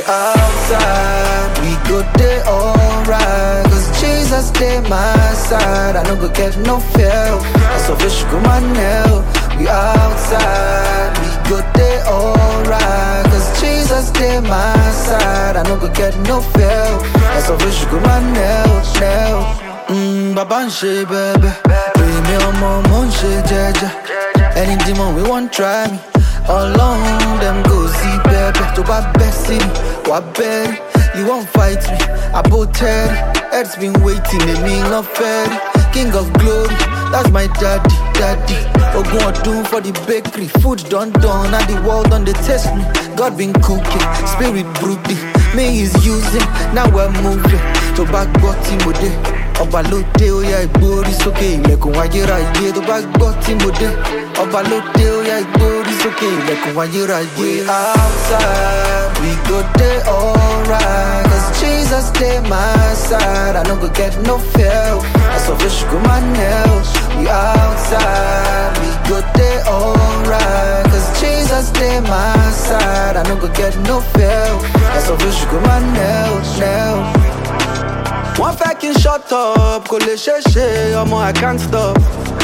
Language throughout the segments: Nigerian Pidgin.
outside, we go day alright. Cause Jesus stay my side, I no go get no fail. I so fish go my nail. We outside, we go day alright. Cause Jesus stay my side, I no go get no fail. I so fish go my nail, nail. Mm, baba n ṣe bẹbẹ, èmi ọmọ mo ń ṣe jẹjẹ. Ẹni dìmọ̀ we wan try me. Ọlọ́run dem go see bẹ́ẹ̀bẹ́ tó bá bẹ́ sí mi, wà bẹ́ẹ̀rì. You wan fight me, àbò tẹ́rì. Earth's been waiting, èmi ń fẹ́ rí. King of glory, that's my daddy, daddy. Ogun ọdún for the bakery, food done done, and the world don dey taste me. God been cooking, spirit brooding, me is using, now we're moving. Tó bá gbọ́ tí mo dé, ọba ló dé ó yá ìgbórí sókè ilẹ̀kùn ayérayé. Tó bá gbọ́ tí mo dé, ọba ló dé ó yá ìgbórí sókè ilẹ̀kùn ayérayé. We outside, we go dey alright. Cause Jesus dey my side, I no go get no fail. I so fish go my nails. We outside, we go dey alright. Cause Jesus dey my side, I no go get no fail. I so fish go my nails, nails. Wọ́n fẹ́ kí n shut up, kò lè ṣeé ṣe, ọmọ I can't stop.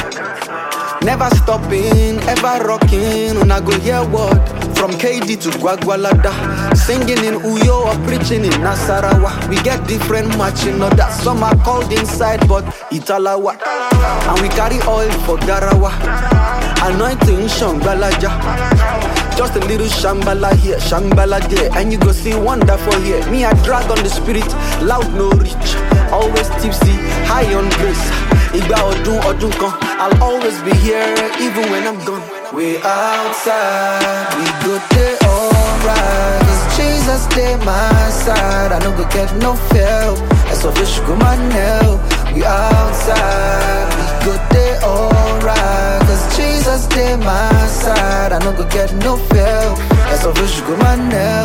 Never stopping, ever rocking, una go hear word. From KD to Gwagwalada, singing in Uyo or preaching in Nasarawa. We get different matching orders. Some are called inside, but Italawa. And we carry oil for Garawa. Anointing Shambalaja. Just a little shambala here, shambala there, and you go see wonder for here. Me, I drag on the spirit, loud no reach, always tipsy, high on grace. Igba ọdún ọdún kan, I'll always be here even when I'm gone. We outside, we go dey alright. Cause Jesus dey my side, I no go get no fail. I so fish go my nail. We outside, we go dey alright. Cause Jesus dey my side, I no go get no fail. I so fish go my nail.